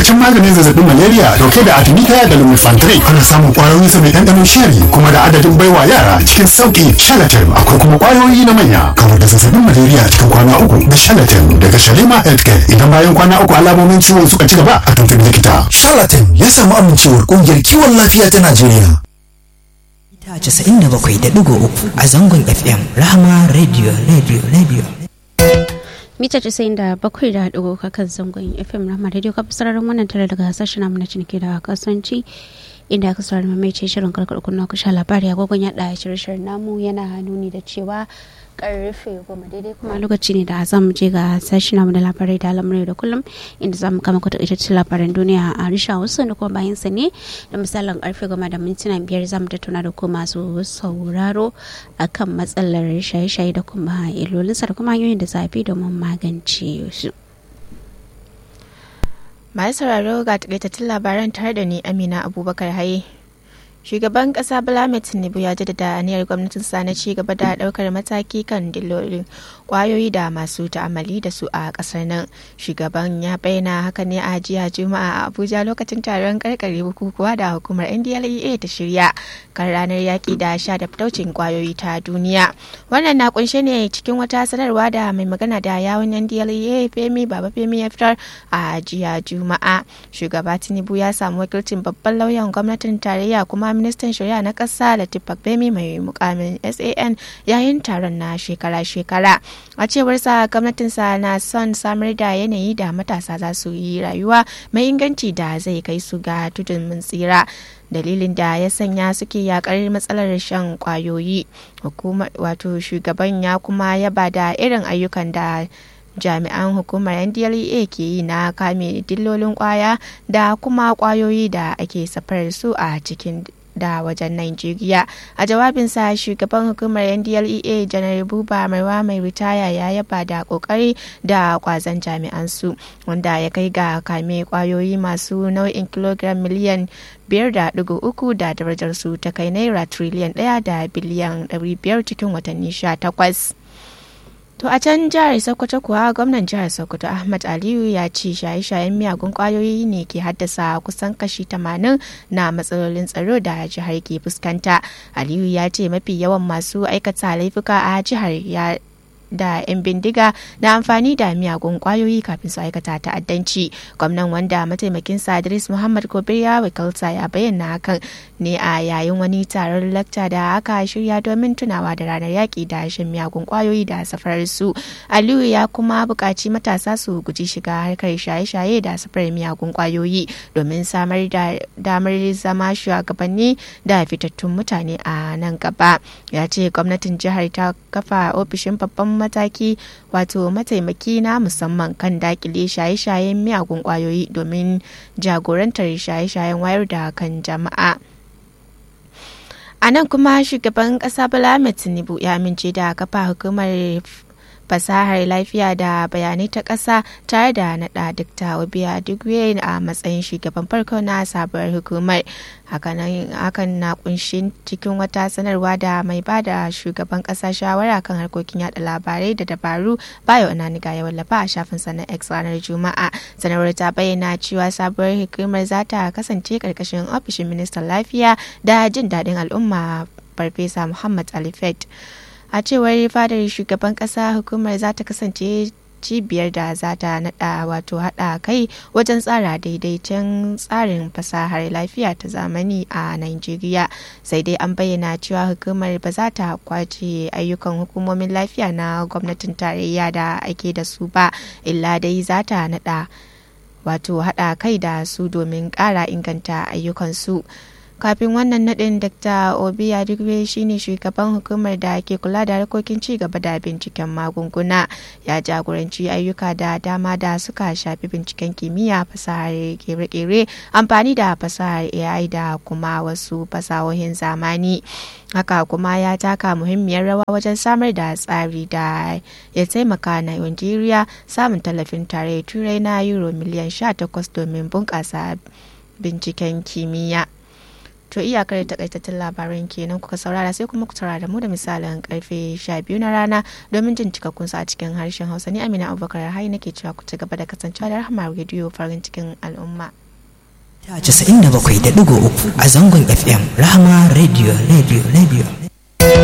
ingantaccen maganin zazzabin malaria dauke da artemisia da lumefantrine ana samun kwayoyin sa mai ɗanɗanon shari kuma da adadin baiwa yara cikin sauki shalatin akwai kuma kwayoyi na manya kawar da zazzabin malaria cikin kwana uku da shalatin daga shalima healthcare idan bayan kwana uku alamomin ciwon suka ci gaba a tuntuɓi likita charlatan ya samu amincewar ƙungiyar kiwon lafiya ta najeriya ta 97.3 a zangon fm rahama radio radio radio mita casa'in da bakwai da ɗigo kakan zangon fm rama radio ka sararin wannan tare daga hasashen namu na ciniki da kasuwanci inda aka saurari mamaice shirin karkar kunna ku sha labari agogon yaɗa shirye-shiryen namu yana nuni da cewa karfe goma daidai kuma lokaci ne da za mu je ga sashi namu da labarai da al'amurai da kullum inda za mu kama ku takaitaccen labaran duniya a risha wasu da kuma bayan sa ne da misalin karfe goma da mintuna biyar za mu tattauna da ku masu sauraro akan matsalar shaye-shaye da kuma illolinsa da kuma hanyoyin da zafi domin magance su. masu sauraro ga takaitattun labaran tare da ni amina abubakar haye shugaban kasa bala tinubu ya jaddada aniyar gwamnatin sa na ci gaba da daukar mataki kan dillolin kwayoyi da masu ta'amali da su a kasar nan shugaban ya bayyana haka ne a jiya juma'a a abuja lokacin taron karkare bukukuwa da hukumar ndlea ta shirya kan ranar yaki da sha da fitaucin kwayoyi ta duniya wannan na kunshe ne cikin wata sanarwa da mai magana da yawon ndlea femi baba femi ya fitar a jiya juma'a shugaba tinubu ya samu wakilcin babban lauyan gwamnatin tarayya kuma ministan shari'a na ƙasa latif bemi mai mukamin san yayin taron na shekara-shekara a cewar sa gwamnatinsa na son samar da yanayi da matasa za su yi rayuwa mai inganci da zai kai su ga tudun mun tsira dalilin da ya sanya suke yakar matsalar shan kwayoyi wato shugaban ya kuma yaba da irin ayyukan da jami'an hukumar ndlea ke yi na kame dillolin kwaya da kuma kwayoyi da ake safarar su a cikin da wajen Najeriya. A jawabinsa shugaban hukumar NDLEA janar Buba Marwa mai ritaya ya yaba da kokari da kwazon jami'an su wanda ya kai ga kame kwayoyi masu nau'in kilogram miliyan biyar da digo uku da darajar su ta kai naira triliyan ɗaya da biliyan ɗari biyar cikin watanni sha takwas. To a can jihar Sokoto kuwa gwamnan jihar Sokoto Ahmad Aliyu ya ce shaye-shayen miyagun kwayoyi ne ke haddasa kusan kashi 80 na matsalolin tsaro da jihar ke fuskanta. Aliyu ya ce mafi yawan masu aikata laifuka a jihar ya da 'yan bindiga na amfani da miyagun kwayoyi kafin su aikata ta'addanci gwamnan wanda mataimakin Idris muhammad gobir ya wakilta ya bayyana hakan ne a yayin wani taron lakta da aka shirya domin tunawa da ranar yaƙi da shan miyagun kwayoyi da safarar su aliyu ya kuma buƙaci matasa su guji shiga harkar shaye-shaye da safarar miyagun kwayoyi domin samar da damar zama shugabanni da fitattun mutane a nan gaba ya ce gwamnatin jihar ta kafa ofishin babban mataki wato mataimaki na musamman kan dakile shaye-shayen miyagun kwayoyi domin jagorantar shaye-shayen wayar da kan jama'a a nan kuma shugaban kasa bala tinubu ya amince da kafa hukumar fasahar lafiya da bayanai ta ƙasa tare da naɗa Dr. Obiya Dugwe a matsayin shugaban farko na sabuwar hukumar. Hakan na kunshi cikin wata sanarwa da mai ba da shugaban ƙasa shawara kan harkokin yada labarai da dabaru bayo ananiga ya wallafa a shafin sa na X ranar Juma'a. Sanarwar ta bayyana cewa sabuwar hukumar za ta kasance ƙarƙashin ofishin ministan lafiya da jin daɗin al'umma Farfesa Muhammad Ali Fet. a cewar fadar shugaban kasa hukumar za ta kasance cibiyar da za ta nada wato hada kai wajen tsara daidaiton tsarin fasahar lafiya ta zamani a Najeriya sai dai an bayyana cewa hukumar ba za ta kwace ayyukan hukumomin lafiya na gwamnatin tarayya da ake da su ba illa dai za ta nada wato hada kai da su domin kara inganta ayyukansu. kafin wannan nadin dr obi adigwe shine shugaban hukumar da ke kula da harkokin ci gaba da binciken magunguna ya jagoranci ayyuka da dama da suka shafi binciken kimiyya fasahar kere-kere amfani da fasahar ai da kuma wasu fasahohin zamani haka kuma ya taka muhimmiyar rawa wajen samar da tsari da ya taimaka na Najeriya samun tallafin tare turai na euro miliyan 18 domin bunƙasa binciken kimiyya. To iyakar takaitattun labaran kenan kuka saurara sai kuma ku saurara mu da misalin karfe 12 na rana domin jin cikakkun su a cikin harshen Hausa ni Amina Abubakar Hai nake cewa ku ci gaba da kasancewa da Rahama Radio farin cikin al'umma. Ta 97.3 a zangon FM Rahama Radio Radio Radio.